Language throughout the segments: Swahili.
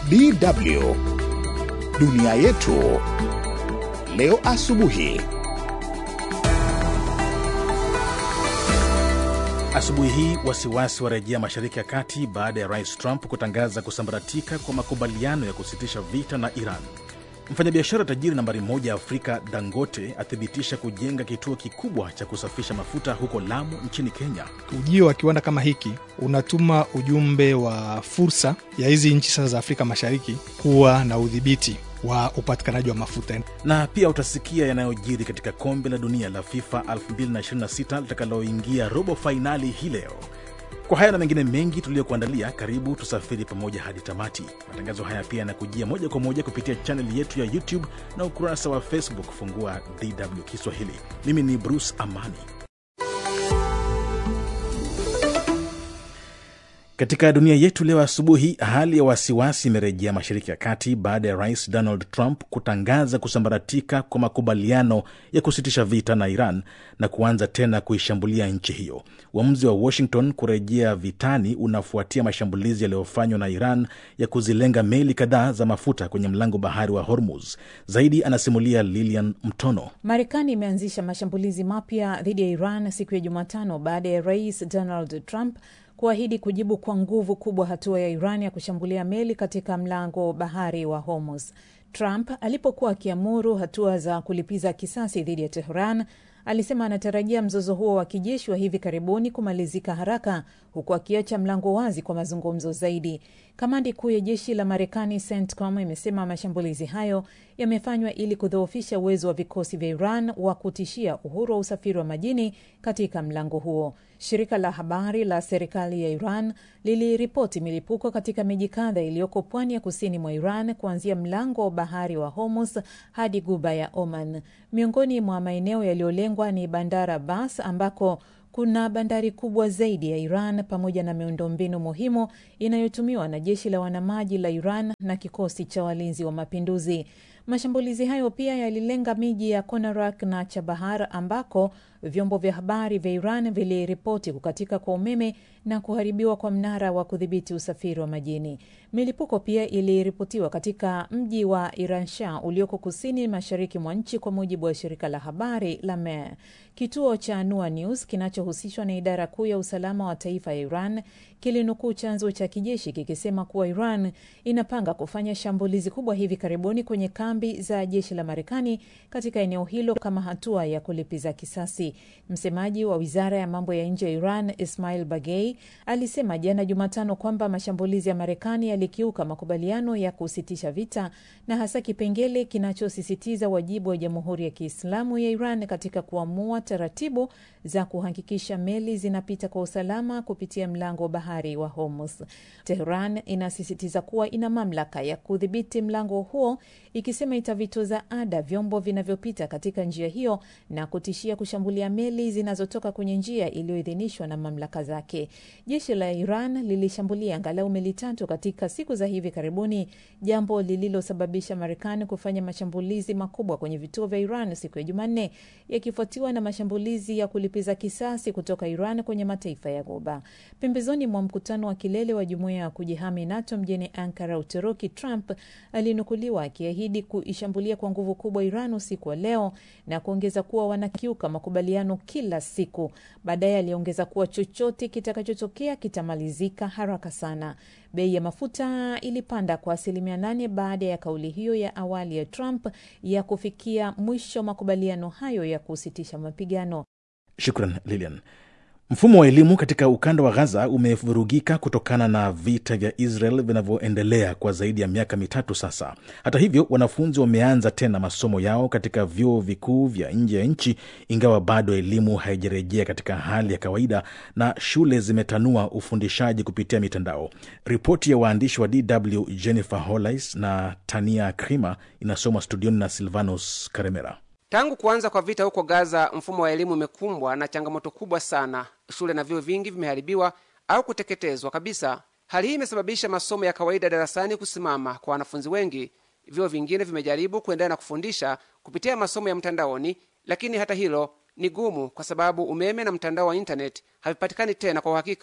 DW dunia yetu leo asubuhi. Asubuhi hii wasiwasi warejea Mashariki ya Kati baada ya Rais Trump kutangaza kusambaratika kwa makubaliano ya kusitisha vita na Iran. Mfanyabiashara tajiri nambari moja Afrika Dangote athibitisha kujenga kituo kikubwa cha kusafisha mafuta huko Lamu nchini Kenya. Ujio wa kiwanda kama hiki unatuma ujumbe wa fursa ya hizi nchi sasa za Afrika Mashariki kuwa na udhibiti wa upatikanaji wa mafuta. Na pia utasikia yanayojiri katika kombe la dunia la FIFA 2026 litakaloingia robo fainali hii leo. Kwa haya na mengine mengi tuliyokuandalia, karibu tusafiri pamoja hadi tamati. Matangazo haya pia yanakujia moja kwa moja kupitia chaneli yetu ya YouTube na ukurasa wa Facebook. Fungua DW Kiswahili. Mimi ni Bruce Amani. Katika dunia yetu leo asubuhi, hali ya wasiwasi imerejea Mashariki ya Kati baada ya Rais Donald Trump kutangaza kusambaratika kwa makubaliano ya kusitisha vita na Iran na kuanza tena kuishambulia nchi hiyo. Uamuzi wa Washington kurejea vitani unafuatia mashambulizi yaliyofanywa na Iran ya kuzilenga meli kadhaa za mafuta kwenye mlango bahari wa Hormuz. Zaidi anasimulia Lilian Mtono. Marekani imeanzisha mashambulizi mapya dhidi ya Iran siku ya Jumatano baada ya Rais Donald Trump kuahidi kujibu kwa nguvu kubwa hatua ya Iran ya kushambulia meli katika mlango bahari wa Hormuz. Trump alipokuwa akiamuru hatua za kulipiza kisasi dhidi ya Tehran, alisema anatarajia mzozo huo wa kijeshi wa hivi karibuni kumalizika haraka, huku akiacha mlango wazi kwa mazungumzo zaidi. Kamandi kuu ya jeshi la Marekani CENTCOM imesema mashambulizi hayo yamefanywa ili kudhoofisha uwezo wa vikosi vya Iran wa kutishia uhuru wa usafiri wa majini katika mlango huo. Shirika la habari la serikali ya Iran liliripoti milipuko katika miji kadha iliyoko pwani ya kusini mwa Iran, kuanzia mlango wa bahari wa Hormuz hadi guba ya Oman. Miongoni mwa maeneo yaliyolengwa ni Bandar Abbas ambako kuna bandari kubwa zaidi ya Iran pamoja na miundombinu muhimu inayotumiwa na jeshi la wanamaji la Iran na kikosi cha walinzi wa mapinduzi. Mashambulizi hayo pia yalilenga miji ya Konarak na Chabahar ambako vyombo vya habari vya Iran viliripoti kukatika kwa umeme na kuharibiwa kwa mnara wa kudhibiti usafiri wa majini. Milipuko pia iliripotiwa katika mji wa Iransha ulioko kusini mashariki mwa nchi, kwa mujibu wa shirika la habari la Mehr. Kituo cha Nua News kinachohusishwa na idara kuu ya usalama wa taifa ya Iran kilinukuu chanzo cha kijeshi kikisema kuwa Iran inapanga kufanya shambulizi kubwa hivi karibuni kwenye kambi za jeshi la Marekani katika eneo hilo kama hatua ya kulipiza kisasi. Msemaji wa wizara ya mambo ya nje ya Iran Ismail Bagei alisema jana Jumatano kwamba mashambulizi ya Marekani yalikiuka makubaliano ya kusitisha vita na hasa kipengele kinachosisitiza wajibu wa Jamhuri ya Kiislamu ya Iran katika kuamua taratibu za kuhakikisha meli zinapita kwa usalama kupitia mlango wa bahari wa Hormuz. Tehran inasisitiza kuwa ina mamlaka ya kudhibiti mlango huo, ikisema itavitoza ada vyombo vinavyopita katika njia hiyo na kutishia kushambulia meli zinazotoka kwenye njia iliyoidhinishwa na mamlaka zake. Jeshi la Iran lilishambulia angalau meli tatu katika siku za hivi karibuni, jambo lililosababisha Marekani kufanya mashambulizi makubwa kwenye vituo vya Iran siku ya Jumanne, yakifuatiwa na mashambulizi ya kulipiza kisasi kutoka Iran kwenye mataifa ya Ghuba. Pembezoni mwa mkutano wa kilele wa jumuiya ya kujihami NATO mjini Ankara, Uturuki, Trump alinukuliwa akiahidi kuishambulia kwa nguvu kubwa Iran usiku wa leo na kuongeza kuwa wanakiuka makubaliano kila siku. Baadaye aliongeza kuwa chochote kitakachotokea kitamalizika haraka sana. Bei ya mafuta ilipanda kwa asilimia nane baada ya kauli hiyo ya awali ya Trump ya kufikia mwisho makubaliano hayo ya kusitisha mapigano. Shukran Lilian. Mfumo wa elimu katika ukanda wa Gaza umevurugika kutokana na vita vya Israel vinavyoendelea kwa zaidi ya miaka mitatu sasa. Hata hivyo, wanafunzi wameanza tena masomo yao katika vyuo vikuu vya nje ya nchi, ingawa bado elimu haijarejea katika hali ya kawaida na shule zimetanua ufundishaji kupitia mitandao. Ripoti ya waandishi wa DW Jennifer Hollis na Tania Krima inasomwa studioni na Silvanus Karemera. Tangu kuanza kwa vita huko Gaza, mfumo wa elimu umekumbwa na changamoto kubwa sana. Shule na vyuo vingi vimeharibiwa au kuteketezwa kabisa. Hali hii imesababisha masomo ya kawaida darasani kusimama kwa wanafunzi wengi. Vyuo vingine vimejaribu kuendelea na kufundisha kupitia masomo ya mtandaoni, lakini hata hilo ni gumu, kwa sababu umeme na mtandao wa intaneti havipatikani tena kwa uhakika.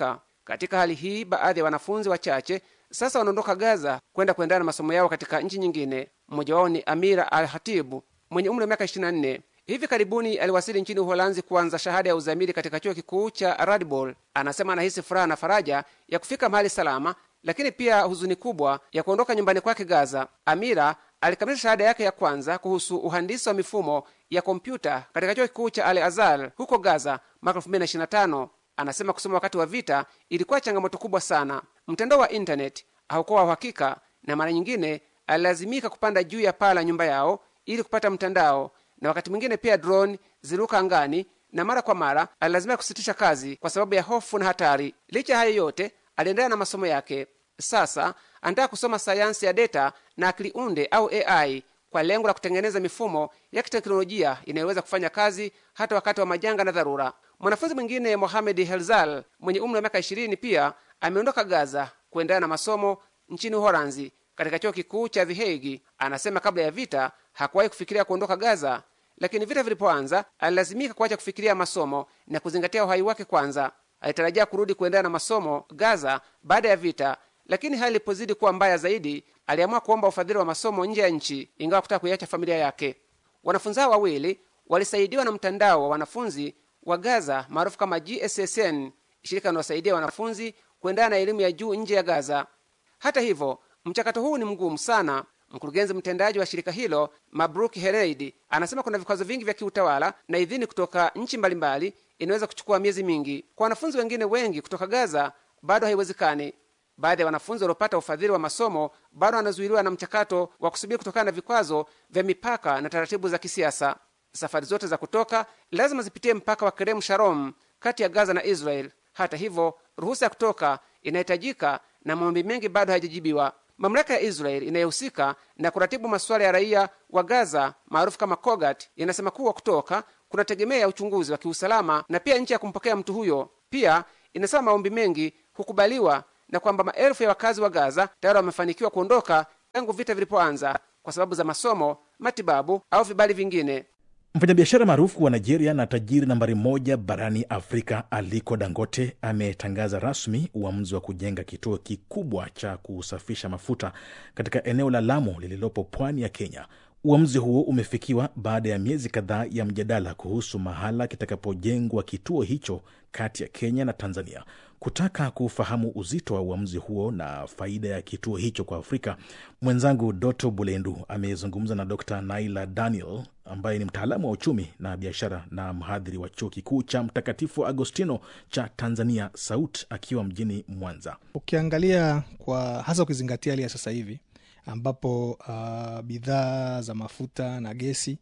Katika hali hii, baadhi ya wanafunzi wachache sasa wanaondoka Gaza kwenda kuendana na masomo yao katika nchi nyingine. Mmoja wao ni Amira Al Hatibu mwenye umri wa miaka 24. Hivi karibuni aliwasili nchini Uholanzi kuanza shahada ya uzamili katika chuo kikuu cha Radboud. Anasema anahisi furaha na faraja ya kufika mahali salama, lakini pia huzuni kubwa ya kuondoka nyumbani kwake Gaza. Amira alikamilisha shahada yake ya kwanza kuhusu uhandisi wa mifumo ya kompyuta katika chuo kikuu cha Al Azhar huko Gaza mwaka 2025. Anasema kusoma wakati wa vita ilikuwa changamoto kubwa sana. Mtandao wa intaneti haukuwa wa uhakika, na mara nyingine alilazimika kupanda juu ya paa la nyumba yao ili kupata mtandao, na wakati mwingine pia drone ziliruka angani, na mara kwa mara alilazimika kusitisha kazi kwa sababu ya hofu na hatari. Licha ya hayo yote, aliendelea na masomo yake. Sasa anataka kusoma sayansi ya data na akili unde au AI kwa lengo la kutengeneza mifumo ya kiteknolojia inayoweza kufanya kazi hata wakati wa majanga na dharura. Mwanafunzi mwingine Mohamed Helzal mwenye umri wa miaka ishirini pia ameondoka Gaza kuendana na masomo nchini Uholanzi katika chuo kikuu cha The Hague. Anasema kabla ya vita hakuwahi kufikiria kuondoka Gaza, lakini vita vilipoanza alilazimika kuacha kufikiria masomo na kuzingatia uhai wake kwanza. Alitarajia kurudi kuendana na masomo Gaza baada ya vita, lakini hali ilipozidi kuwa mbaya zaidi, aliamua kuomba ufadhili wa masomo nje ya nchi, ingawa kutaka kuiacha familia yake. Wanafunzi hao wawili walisaidiwa na mtandao wa wanafunzi wa Gaza maarufu kama GSSN, shirika linalosaidia wanafunzi kuendana na elimu ya juu nje ya Gaza. Hata hivyo, mchakato huu ni mgumu sana. Mkurugenzi mtendaji wa shirika hilo Mabruk Hereid anasema kuna vikwazo vingi vya kiutawala na idhini kutoka nchi mbalimbali inaweza kuchukua miezi mingi. Kwa wanafunzi wengine wengi kutoka Gaza bado haiwezekani. Baadhi ya wanafunzi waliopata ufadhili wa masomo bado wanazuiliwa na mchakato wa kusubiri kutokana na vikwazo vya mipaka na taratibu za kisiasa. Safari zote za kutoka lazima zipitie mpaka wa Kerem Shalom kati ya Gaza na Israel. Hata hivyo, ruhusa ya kutoka inahitajika na maombi mengi bado hayajajibiwa. Mamlaka ya Israel inayohusika na kuratibu masuala ya raia wa Gaza maarufu kama Kogat inasema kuwa kutoka kunategemea uchunguzi wa kiusalama na pia nchi ya kumpokea mtu huyo. Pia inasema maombi mengi hukubaliwa na kwamba maelfu ya wakazi wa Gaza tayari wamefanikiwa kuondoka tangu vita vilipoanza kwa sababu za masomo, matibabu au vibali vingine. Mfanyabiashara maarufu wa Nigeria na tajiri nambari moja barani Afrika Aliko Dangote ametangaza rasmi uamuzi wa kujenga kituo kikubwa cha kusafisha mafuta katika eneo la Lamu lililopo pwani ya Kenya. Uamuzi huo umefikiwa baada ya miezi kadhaa ya mjadala kuhusu mahala kitakapojengwa kituo hicho kati ya Kenya na Tanzania. Kutaka kufahamu uzito wa uamuzi huo na faida ya kituo hicho kwa Afrika, mwenzangu Doto Bulendu amezungumza na Dr Naila Daniel ambaye ni mtaalamu wa uchumi na biashara na mhadhiri wa chuo kikuu cha Mtakatifu Agostino cha Tanzania SAUT akiwa mjini Mwanza. Ukiangalia kwa hasa ukizingatia hali ya sasa hivi ambapo uh, bidhaa za mafuta na gesi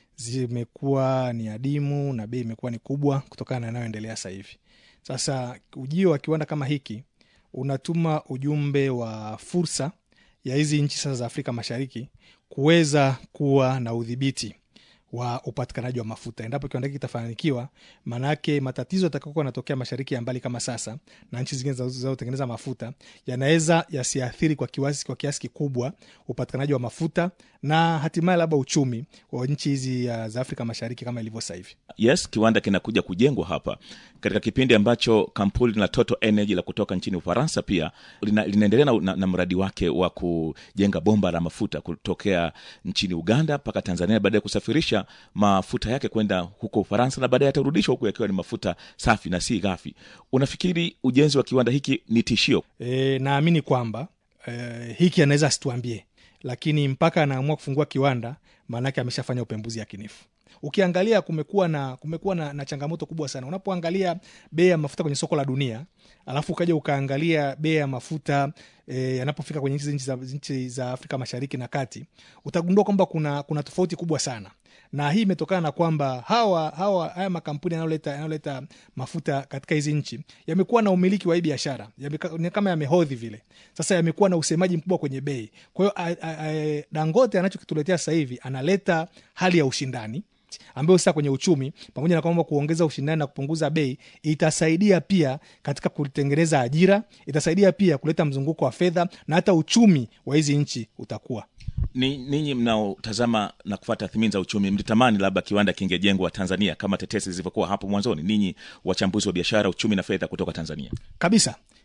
zimekuwa ni adimu na bei imekuwa ni kubwa kutokana na yanayoendelea sasa hivi. Sasa ujio wa kiwanda kama hiki unatuma ujumbe wa fursa ya hizi nchi sasa za Afrika Mashariki kuweza kuwa na udhibiti wa upatikanaji wa mafuta. Endapo kiwanda hiki kitafanikiwa, maanake matatizo yatakayokuwa yanatokea mashariki ya mbali kama sasa na nchi zingine zinazotengeneza mafuta yanaweza yasiathiri kwa kiasi, kwa kiasi kikubwa upatikanaji wa mafuta na hatimaye labda uchumi wa nchi hizi uh, za Afrika Mashariki kama ilivyo sasa hivi. Yes, kiwanda kinakuja kujengwa hapa katika kipindi ambacho kampuni la Total Energy la kutoka nchini Ufaransa pia lina, linaendelea na, na, na mradi wake wa kujenga bomba la mafuta kutokea nchini Uganda mpaka Tanzania, baada ya kusafirisha mafuta yake kwenda huko Ufaransa na baadaye yatarudishwa huku yakiwa ni mafuta safi na si ghafi. Unafikiri ujenzi wa kiwanda hiki ni tishio? E, naamini kwamba e, hiki anaweza asituambie, lakini mpaka anaamua kufungua kiwanda, maanake ameshafanya upembuzi yakinifu. Ukiangalia kumekuwa na kumekuwa na, na changamoto kubwa sana. Unapoangalia bei ya mafuta kwenye soko la dunia, alafu ukaja ukaangalia bei ya mafuta e, yanapofika kwenye nchi za, nchi za Afrika Mashariki na Kati, utagundua kwamba kuna, kuna tofauti kubwa sana na hii imetokana na kwamba hawa, hawa haya makampuni yanayoleta yanayoleta mafuta katika hizi nchi yamekuwa na umiliki wa hii biashara yame, kama yamehodhi vile. Sasa yamekuwa na usemaji mkubwa kwenye bei. Kwa hiyo Dangote anachokituletea sasa hivi analeta hali ya ushindani ambayo sasa kwenye uchumi pamoja na kwamba kuongeza ushindani na kupunguza bei itasaidia pia katika kutengeneza ajira, itasaidia pia kuleta mzunguko wa fedha na hata uchumi wa hizi nchi utakuwa ni ninyi mnaotazama na kufata tathmini za uchumi mlitamani labda kiwanda kingejengwa Tanzania kama tetesi zilivyokuwa hapo mwanzoni, ninyi wachambuzi wa biashara, uchumi na fedha kutoka Tanzania? Kabisa,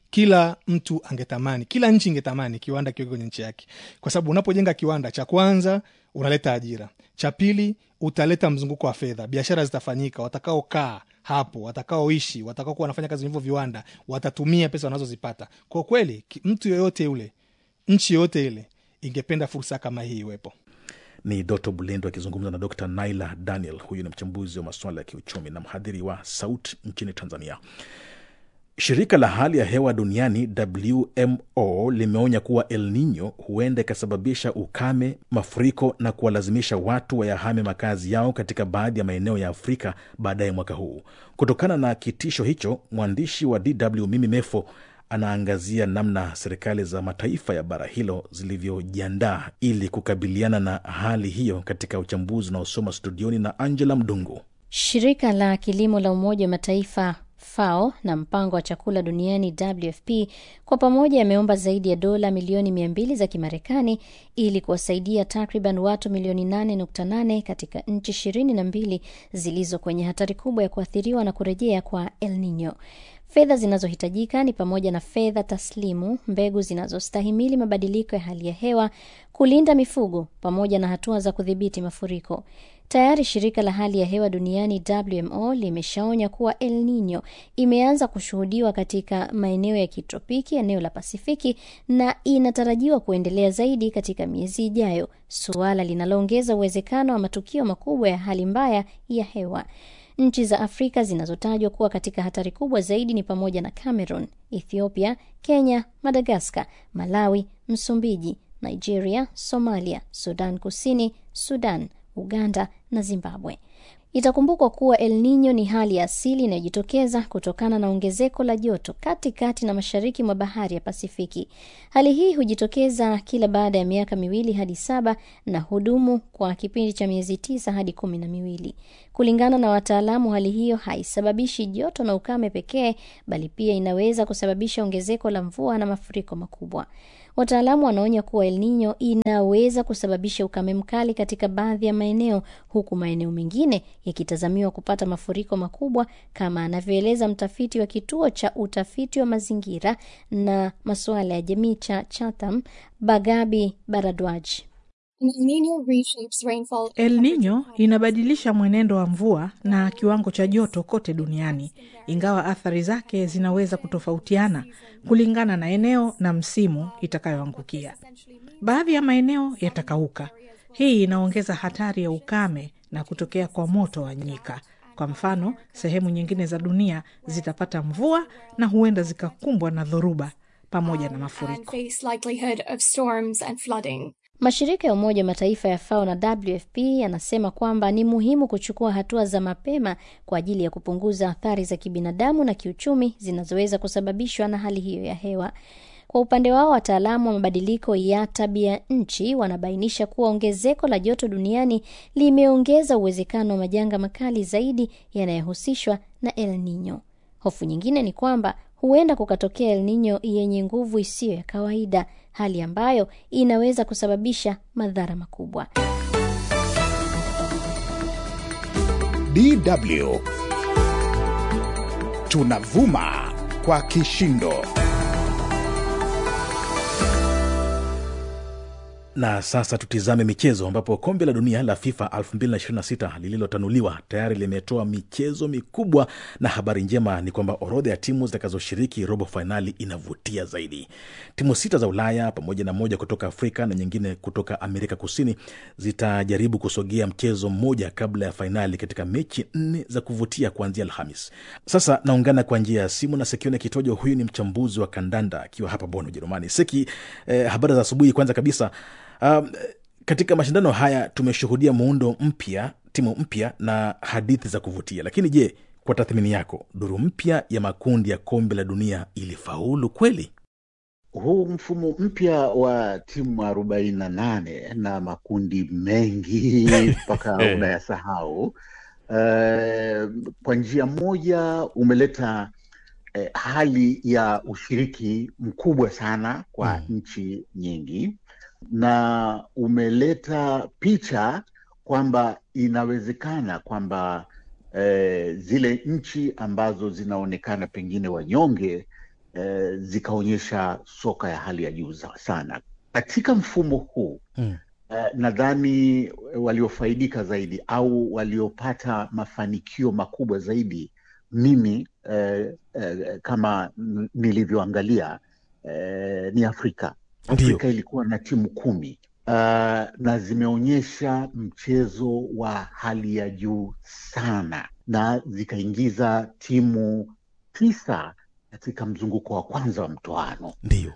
kila mtu angetamani kila nchi ingetamani kiwanda kiweke kwenye nchi yake kwa sababu unapojenga kiwanda cha kwanza unaleta ajira cha pili utaleta mzunguko wa fedha biashara zitafanyika watakaokaa hapo watakaoishi watakaokuwa wanafanya kazi hivyo viwanda watatumia pesa wanazozipata kwa kweli ki- mtu yoyote yule nchi yoyote ile ingependa fursa kama hii iwepo ni Doto Bulendo akizungumza na Dr Naila Daniel. Huyu ni mchambuzi wa masuala ya kiuchumi na mhadhiri wa SAUT nchini Tanzania. Shirika la hali ya hewa duniani WMO limeonya kuwa El Nino huenda ikasababisha ukame, mafuriko na kuwalazimisha watu wayahame makazi yao katika baadhi ya maeneo ya Afrika baadaye mwaka huu. Kutokana na kitisho hicho, mwandishi wa DW Mimi Mefo anaangazia namna serikali za mataifa ya bara hilo zilivyojiandaa ili kukabiliana na hali hiyo katika uchambuzi unaosoma studioni na Angela Mdungu. Shirika la kilimo la Umoja wa Mataifa FAO na mpango wa chakula duniani WFP kwa pamoja yameomba zaidi ya dola milioni mia mbili za Kimarekani ili kuwasaidia takriban watu milioni 8.8 katika nchi ishirini na mbili zilizo kwenye hatari kubwa ya kuathiriwa na kurejea kwa El Nino. Fedha zinazohitajika ni pamoja na fedha taslimu, mbegu zinazostahimili mabadiliko ya hali ya hewa, kulinda mifugo pamoja na hatua za kudhibiti mafuriko. Tayari shirika la hali ya hewa duniani WMO limeshaonya kuwa El Nino imeanza kushuhudiwa katika maeneo ya kitropiki, eneo la Pasifiki, na inatarajiwa kuendelea zaidi katika miezi ijayo, suala linaloongeza uwezekano wa matukio makubwa ya hali mbaya ya hewa. Nchi za Afrika zinazotajwa kuwa katika hatari kubwa zaidi ni pamoja na Cameroon, Ethiopia, Kenya, Madagaskar, Malawi, Msumbiji, Nigeria, Somalia, Sudan Kusini, Sudan, Uganda na Zimbabwe. Itakumbukwa kuwa El Nino ni hali ya asili inayojitokeza kutokana na ongezeko la joto katikati na mashariki mwa bahari ya Pasifiki. Hali hii hujitokeza kila baada ya miaka miwili hadi saba na hudumu kwa kipindi cha miezi tisa hadi kumi na miwili. Kulingana na wataalamu, hali hiyo haisababishi joto na ukame pekee, bali pia inaweza kusababisha ongezeko la mvua na mafuriko makubwa. Wataalamu wanaonya kuwa El Nino inaweza kusababisha ukame mkali katika baadhi ya maeneo, huku maeneo mengine yakitazamiwa kupata mafuriko makubwa, kama anavyoeleza mtafiti wa kituo cha utafiti wa mazingira na masuala ya jamii cha Chatham, Bagabi Baradwaj. El Nino inabadilisha mwenendo wa mvua na kiwango cha joto kote duniani, ingawa athari zake zinaweza kutofautiana kulingana na eneo na msimu itakayoangukia. Baadhi ya maeneo yatakauka. Hii inaongeza hatari ya ukame na kutokea kwa moto wa nyika. Kwa mfano, sehemu nyingine za dunia zitapata mvua na huenda zikakumbwa na dhoruba pamoja na mafuriko. Mashirika ya Umoja wa Mataifa ya FAO na WFP yanasema kwamba ni muhimu kuchukua hatua za mapema kwa ajili ya kupunguza athari za kibinadamu na kiuchumi zinazoweza kusababishwa na hali hiyo ya hewa. Kwa upande wao, wataalamu wa mabadiliko ya tabia nchi wanabainisha kuwa ongezeko la joto duniani limeongeza uwezekano wa majanga makali zaidi yanayohusishwa na El Nino. Hofu nyingine ni kwamba huenda kukatokea El Nino yenye nguvu isiyo ya kawaida, hali ambayo inaweza kusababisha madhara makubwa. DW tunavuma kwa kishindo. Na sasa tutizame michezo, ambapo kombe la dunia la FIFA 2026 lililotanuliwa tayari limetoa michezo mikubwa, na habari njema ni kwamba orodha ya timu zitakazoshiriki robo fainali inavutia zaidi. Timu sita za Ulaya pamoja na moja kutoka Afrika na nyingine kutoka Amerika Kusini zitajaribu kusogea mchezo mmoja kabla ya fainali katika mechi nne za kuvutia kuanzia Alhamis. Sasa naungana kwa njia ya simu na Sekione Kitojo. Huyu ni mchambuzi wa kandanda akiwa hapa Bonn, Ujerumani. Seki, eh, habari za asubuhi. Kwanza kabisa Um, katika mashindano haya tumeshuhudia muundo mpya, timu mpya na hadithi za kuvutia, lakini je, kwa tathmini yako, duru mpya ya makundi ya kombe la dunia ilifaulu kweli? Huu mfumo mpya wa timu arobaini na nane na makundi mengi mpaka unayasahau, uh, kwa njia moja umeleta uh, hali ya ushiriki mkubwa sana kwa Mm. nchi nyingi na umeleta picha kwamba inawezekana kwamba eh, zile nchi ambazo zinaonekana pengine wanyonge eh, zikaonyesha soka ya hali ya juu za- sana katika mfumo huu Mm. eh, nadhani waliofaidika zaidi au waliopata mafanikio makubwa zaidi mimi eh, eh, kama n- nilivyoangalia eh, ni Afrika. Ndiyo. Afrika ilikuwa na timu kumi uh, na zimeonyesha mchezo wa hali ya juu sana na zikaingiza timu tisa katika mzunguko wa kwanza wa mtoano Ndiyo.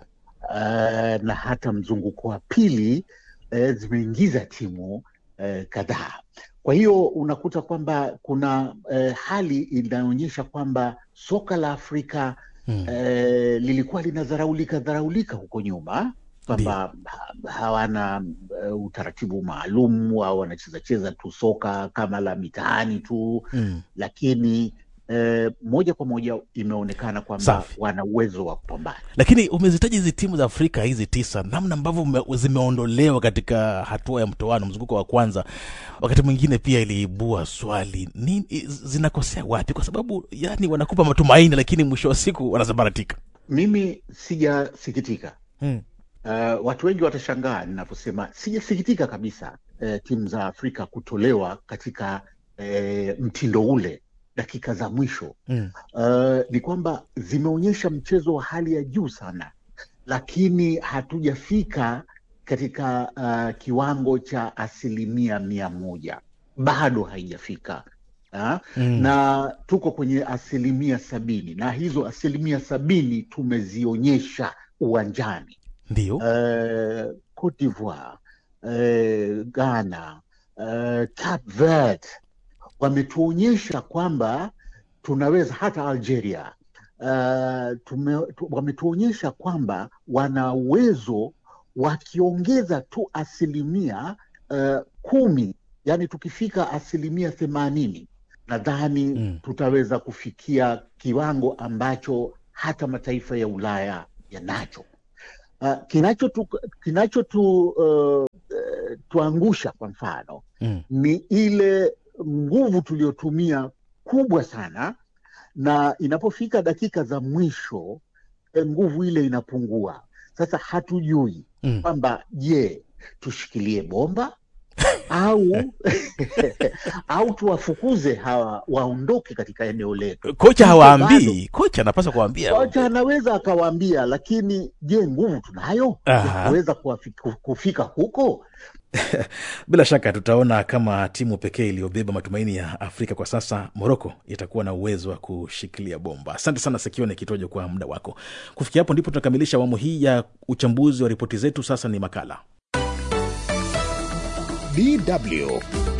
uh, na hata mzunguko wa pili uh, zimeingiza timu uh, kadhaa. Kwa hiyo unakuta kwamba kuna uh, hali inaonyesha kwamba soka la Afrika Mm. eh, lilikuwa linadharaulika dharaulika huko nyuma kwamba ha- hawana uh, utaratibu maalum au wanacheza cheza tu soka kama la mitaani tu Mm. lakini eh, moja kwa moja imeonekana kwamba Safi. wana uwezo wa kupambana. lakini umezitaja hizi timu za afrika hizi tisa namna ambavyo ume- zimeondolewa katika hatua ya mtoano mzunguko wa kwanza wakati mwingine pia iliibua swali ni zinakosea wapi kwa sababu yani wanakupa matumaini lakini mwisho wa siku wanasambaratika Mimi sijasikitika. mm. Uh, watu wengi watashangaa ninaposema sijasikitika kabisa uh, timu za Afrika kutolewa katika uh, mtindo ule dakika za mwisho. Mm. Uh, ni kwamba zimeonyesha mchezo wa hali ya juu sana, lakini hatujafika katika uh, kiwango cha asilimia mia moja, bado haijafika ha? Mm. na tuko kwenye asilimia sabini na hizo asilimia sabini tumezionyesha uwanjani ndio uh, Cote d'Ivoire, uh, Ghana, uh, Cape Verde wametuonyesha kwamba tunaweza, hata Algeria uh, tume, tu, wametuonyesha kwamba wana uwezo wakiongeza tu asilimia uh, kumi, yani tukifika asilimia themanini nadhani Mm. tutaweza kufikia kiwango ambacho hata mataifa ya Ulaya yanacho. Uh, kinachotu kinachotu uh, uh, tuangusha kwa mfano Mm. ni ile nguvu tuliyotumia kubwa sana, na inapofika dakika za mwisho eh, nguvu ile inapungua. Sasa hatujui Mm. kwamba je, tushikilie bomba au au tuwafukuze hawa waondoke katika eneo letu. kocha Bado. hawaambii kocha anapaswa kuambia Kocha anaweza akawaambia, lakini je, nguvu tunayo ya Aha. kuweza kuwafi- kufika huko? bila shaka tutaona kama timu pekee iliyobeba matumaini ya afrika kwa sasa moroko itakuwa na uwezo wa kushikilia bomba asante sana sekione kitojo kwa muda wako kufikia hapo ndipo tunakamilisha awamu hii ya uchambuzi wa ripoti zetu sasa ni makala DW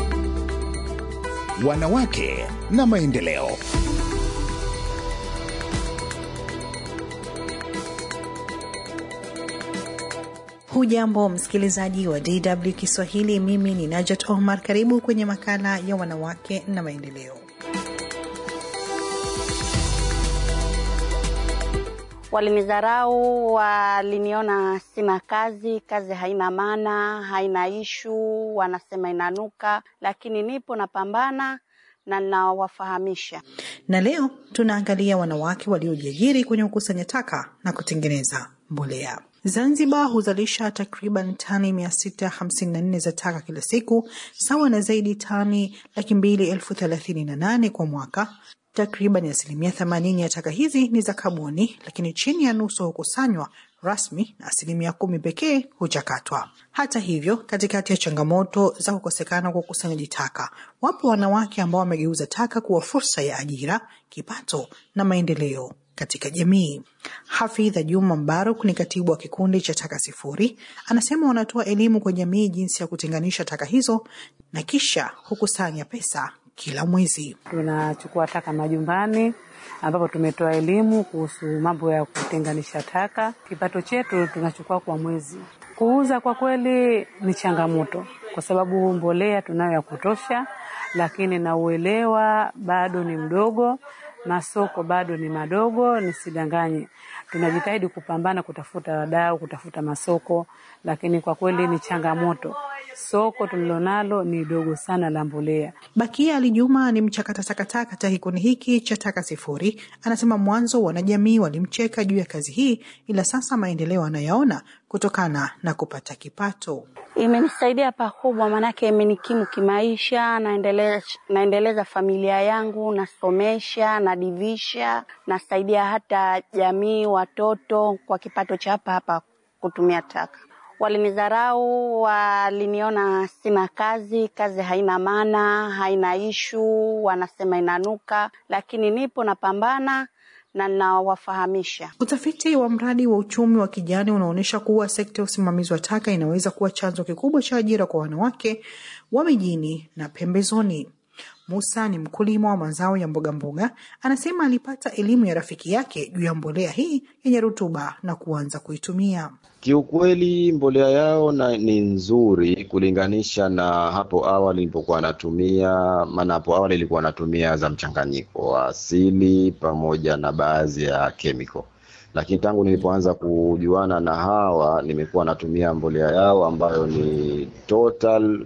Wanawake na maendeleo. Hujambo msikilizaji wa DW Kiswahili, mimi ni Najat Omar. Karibu kwenye makala ya wanawake na maendeleo. Walinidharau, waliniona sina kazi, kazi haina maana, haina ishu, wanasema inanuka, lakini nipo napambana na nawafahamisha. Na leo tunaangalia wanawake waliojiajiri kwenye kukusanya taka na kutengeneza mbolea. Zanzibar huzalisha takriban tani 654 za taka kila siku, sawa na zaidi tani laki mbili elfu thelathini na nane kwa mwaka. Takriban asilimia themanini ya taka hizi ni za kaboni, lakini chini ya nusu hukusanywa rasmi na asilimia kumi pekee huchakatwa. Hata hivyo, katikati ya changamoto za kukosekana kwa ukusanyaji taka, wapo wanawake ambao wamegeuza taka kuwa fursa ya ajira, kipato na maendeleo katika jamii. Hafidha Juma Mbaruk ni katibu wa kikundi cha Taka Sifuri, anasema wanatoa elimu kwa jamii jinsi ya kutenganisha taka hizo na kisha hukusanya pesa kila mwezi. Tunachukua taka majumbani ambapo tumetoa elimu kuhusu mambo ya kutenganisha taka. Kipato chetu tunachukua kwa mwezi. Kuuza kwa kweli ni changamoto, kwa sababu mbolea tunayo ya kutosha, lakini na uelewa bado ni mdogo, masoko bado ni madogo. Nisidanganye, tunajitahidi kupambana kutafuta wadau, kutafuta masoko, lakini kwa kweli ni changamoto soko tulilonalo ni dogo sana la mbolea. Bakia Ali Juma ni mchakata takataka katika kikundi hiki cha Taka Sifuri. Anasema mwanzo wanajamii walimcheka juu ya kazi hii, ila sasa maendeleo anayaona kutokana na kupata kipato. Imenisaidia pakubwa, maanake imenikimu kimaisha, naendeleza, naendeleza familia yangu, nasomesha, nadivisha, nasaidia hata jamii, watoto kwa kipato cha hapa hapa kutumia taka. Walinidharau, waliniona sina kazi, kazi haina maana, haina ishu, wanasema inanuka, lakini nipo napambana na nawafahamisha. Utafiti wa mradi wa uchumi wa kijani unaonyesha kuwa sekta ya usimamizi wa taka inaweza kuwa chanzo kikubwa cha ajira kwa wanawake wa mijini na pembezoni. Musa ni mkulima wa mazao ya mboga mboga. Anasema alipata elimu ya rafiki yake juu ya mbolea hii yenye rutuba na kuanza kuitumia. Kiukweli mbolea yao na, ni nzuri kulinganisha na hapo awali nilipokuwa natumia, maana hapo awali ilikuwa natumia za mchanganyiko wa asili pamoja na baadhi ya chemical, lakini tangu nilipoanza kujuana na hawa nimekuwa natumia mbolea yao ambayo ni total,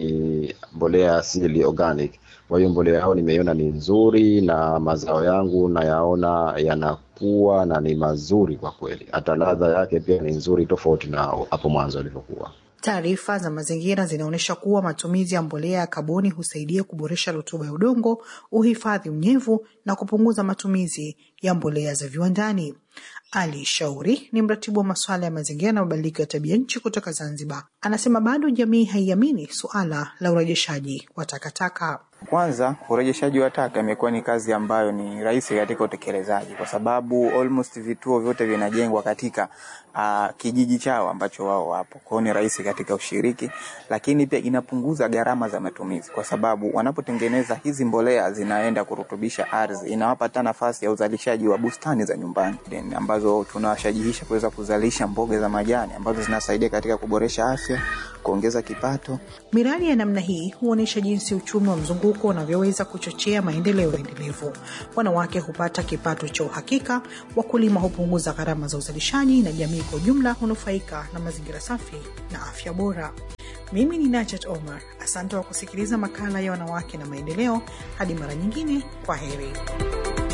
ni mbolea asili organic. Kwa hiyo mbolea yao nimeiona ni nzuri na mazao yangu nayaona yanakuwa na ni mazuri kwa kweli. Hata ladha yake pia ni nzuri, tofauti na hapo mwanzo ilivyokuwa. Taarifa za mazingira zinaonyesha kuwa matumizi ya mbolea ya kaboni husaidia kuboresha rutuba ya udongo, uhifadhi unyevu na kupunguza matumizi ya mbolea za viwandani. Ali Shauri ni mratibu wa masuala ya mazingira na mabadiliko ya tabia nchi kutoka Zanzibar. Anasema bado jamii haiamini suala la urejeshaji wa takataka. Kwanza, urejeshaji wa taka imekuwa ni kazi ambayo ni rahisi katika utekelezaji, kwa sababu almost vituo vyote vinajengwa katika uh, kijiji chao ambacho wao wapo. Kwa hiyo ni rahisi katika ushiriki, lakini pia inapunguza gharama za matumizi, kwa sababu wanapotengeneza hizi mbolea zinaenda kurutubisha ardhi, inawapa hata nafasi ya uzalishaji wa bustani za nyumbani ambazo tunawashajihisha kuweza kuzalisha mboga za majani ambazo zinasaidia katika kuboresha afya, kuongeza kipato. Miradi ya namna hii huonyesha jinsi uchumi wa mzunguko unavyoweza kuchochea maendeleo endelevu. Wanawake hupata kipato cha uhakika, wakulima hupunguza gharama za uzalishaji, na jamii kwa ujumla hunufaika na mazingira safi na afya bora. Mimi ni Najat Omar, asante kwa kusikiliza makala ya wanawake na maendeleo. Hadi mara nyingine, kwa heri.